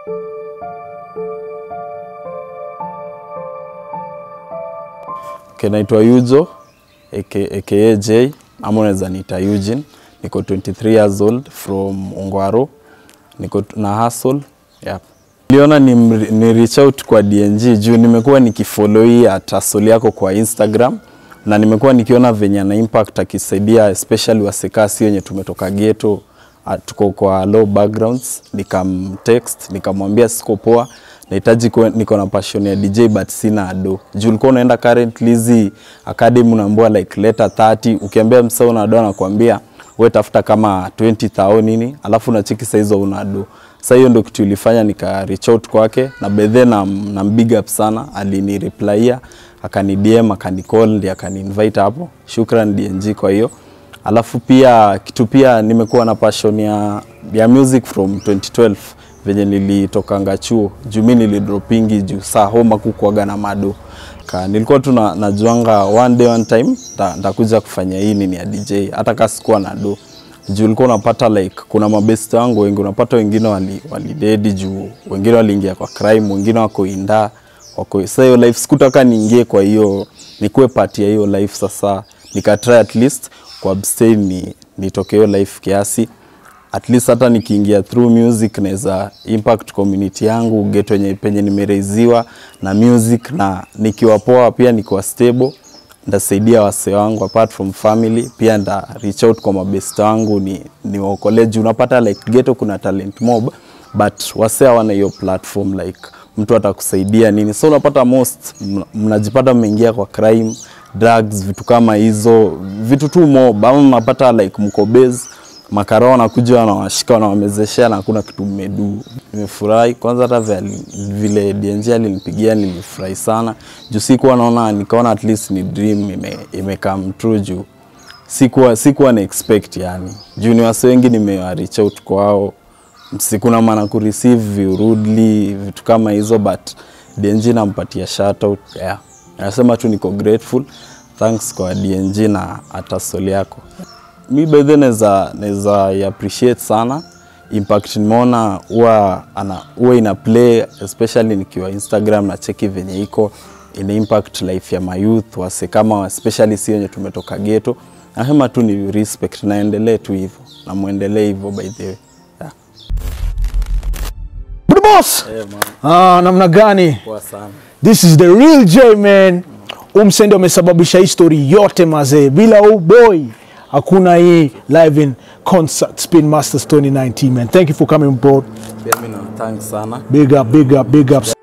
Okay, naitwa Yujo aka, aka J ama unaweza niita Eugene. Niko 23 years old from Ongwaro. Niko t- na hustle. Yep. Niliona ni, ni reach out kwa DNG juu nimekuwa nikifollow hii at hustle yako kwa Instagram na nimekuwa nikiona venye ana impact akisaidia especially wasekasi wenye tumetoka ghetto ah, tuko kwa low backgrounds. Nikamtext nikamwambia siko poa nahitaji kuwe- niko na passion ya DJ but sina ado. Juu ulikuwa unaenda currently hizi academy unaambiwa like leta 30 ukiambia msao una ado anakuambia wewe tafuta kama 20 thao nini, alafu unacheki saa hizo una do. Sasa hiyo ndio kitu ilifanya nika reach out kwake na bedhe na, na big up sana, alini replya akani DM akani call ndiye akani invite hapo. Shukran DNG kwa hiyo. Alafu pia kitu pia nimekuwa na passion ya, ya music from 2012 venye nilitokanga chuo juu mi nilidropingi juu saa homa kukuaga na mado ka nilikuwa tu na, najuanga one day one time nta- ntakuja kufanya hii nini ya DJ hata ka sikuwa na do juu ulikuwa unapata like kuna mabest wangu wengi unapata wengine wali, walidedi juu wengine waliingia kwa crime wengine wako inda wako sasa hiyo life sikutaka niingie kwa hiyo nikuwe part ya hiyo life sasa nikatry at least kwa abstain ni nitoke hiyo life kiasi at least hata nikiingia through music naweza impact community yangu get wenye penye nimereiziwa na music na nikiwa poa pia nikiwa stable ndasaidia wasee wangu apart from family pia nda reach out kwa mabest wangu ni niwaokolee juu unapata like ghetto kuna talent mob but wasee hawana hiyo platform like mtu atakusaidia nini so unapata most mna- mnajipata mmeingia kwa crime drugs vitu kama hizo vitu tu mob ama mnapata like mko base makara wanakuja wanawashika wanawamezeshea na hakuna kitu mmedu. Nimefurahi kwanza, hata vile- vile DNG alinipigia nilifurahi sana juu sikuwa naona, nikaona at least ni dream ime, ime come true juu sikuwa, sikuwa na expect yani, juu ni wase wengi nimewa reach out kwao, sikuna maana ku receive rudely vitu kama hizo, but DNG nampatia shout out yeah. Nasema tu niko grateful, thanks kwa DNG na atasoli yako mi bedhe naweza naweza i appreciate sana impact nimeona huwa ana huwa ina play especially nikiwa Instagram na cheki venye iko ina impact life ya mayouth wase kama especially si wenye tumetoka ghetto. Nasema tu ni respect, naendelee tu hivyo na muendelee hivyo by the way yeah. Good boss. Eh, man, Ah, namna gani? poa sana. This is the real J man. Umse ndio amesababisha hii story yote mazee. Bila huu boy hakuna hii live in concert Spin Masters 2019 man. Thank you for coming bro. Pia mimi na thanks sana. Big up, big up, big up.